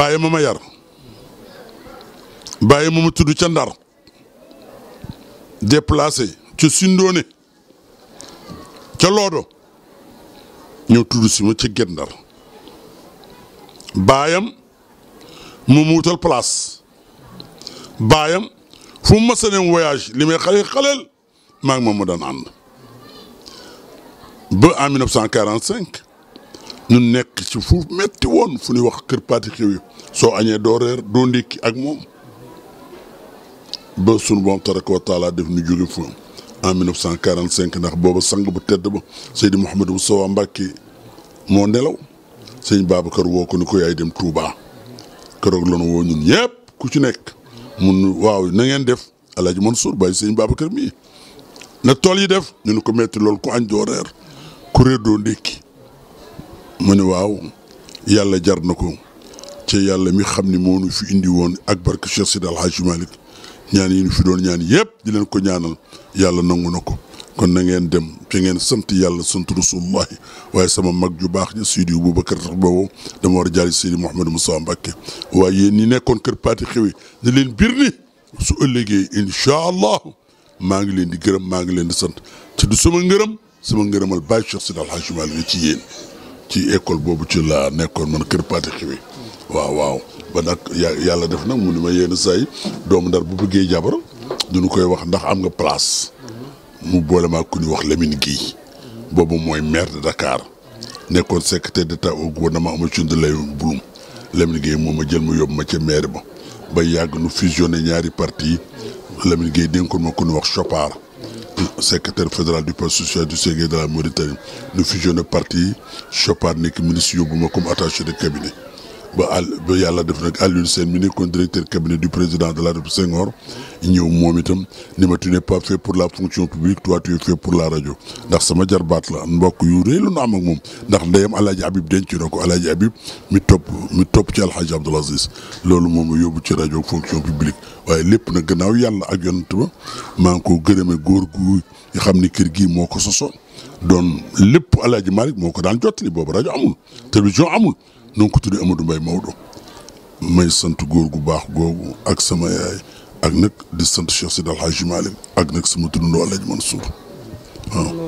bàyyi ma ma yar bàyyi ma ma tudd ca ndar déplacé ca Sindoone ca Loodo ñëw tudd si ma ca Guet Ndar baayam mu mu wutal place baayam fu mu mës a dem voyage li may xale xaleel maa ngi moom ma daan ànd ba en 1945 ñu nekk ci fu metti woon fu ñuy wax kër Paati Xew soo añee doo reer doo ndékki ak moom ba sunu boom tabaraka wa taala def ñu jóge fu en 1945 ndax booba sang bu tedd ba Seydi Mouhamadou Moustapha Mbacké moo nelaw sëñ Babacar woo ko ni ko yaay dem Touba keroog la nu woo ñun ñëpp ku ci nekk mun waaw na ngeen def El Hadj Mansour bàyyi sëñ Babacar mii na tool yi def ñu ne ko metti loolu ku añ doo reer ku réer doo ndékki mu ne waaw yàlla jar na ko ci yàlla mi xam ni moo nu fi indi woon ak barke Cheikh Sidi El Hadj Malick ñaan yi ñu fi doon ñaan yëpp di leen ko ñaanal yàlla nangu na ko kon na ngeen dem fi ngeen sant yàlla sant rasulullahi waaye sama mag ju baax ñi Seydi Boubacar tax boobu dama war a jaali Seydi Mouhamadou Moussa Mbacké waaye yéen ñi nekkoon kër Paati Xewi ne leen bir ni su ëllëgee incha allah maa ngi leen di gërëm maa ngi leen di sant te du sama ngërëm sama ngërëmal Baye Cheikh Sidi El Hadj Malick ci yéen ci école boobu ci laa nekkoon man kër Paati Xewi waaw waaw ba nag yàlla def nag mu ni ma yenn saa yi doomu ndar bu bëggee jabar duñu koy wax ndax am nga place mu boole maa ku ñuy wax Lamine Guèye boobu mooy maire de Dakar nekkoon secrétaire d'état au gouvernement Amadou Lay Bulum Lamine Guèye moom ma jël ma yóbbu ma ca maire ba ba yàgg nu fusionné ñaari parti yi Lamine Guèye dénkoon ma ku ñuy wax Chopard secrétaire fédéral du parti social du Sénégal de la Mauritanie nu fusionné parti yi Chopard nekk ministre yóbbu ma comme attaché de cabinet ba àll ba yàlla def nag Alioune Sène mi nekkoon directeur cabinet du président de la République Senghor ñëw moom itam ni ma tu n'es pas fait pour la fonction publique toi tu es fait pour la rajo ndax sama jarbaat la mbokk yu rëy lu nu am ak moom ndax ndeyam Alaaji Habib denc na ko Alaaji Habib mi topp mi topp ci Alhaji Abdoul Aziz loolu moom yóbbu ci rajo fonction publique waaye lépp nag gannaaw yàlla ak yonent ba maa ngi ko gërëme góor gu nga xam ni kër gii moo ko sosoon doon lépp Alaaji Malick moo ko daan jottali boobu rajo amul télévision amul nu ko tuddee Amadou Mbaye Maodo may sant góor gu baax googu ak sama yaay ak nag di sant Cheikh Sidi El Hadji Malick ak nag sama turandoo Alaaji Mansour waaw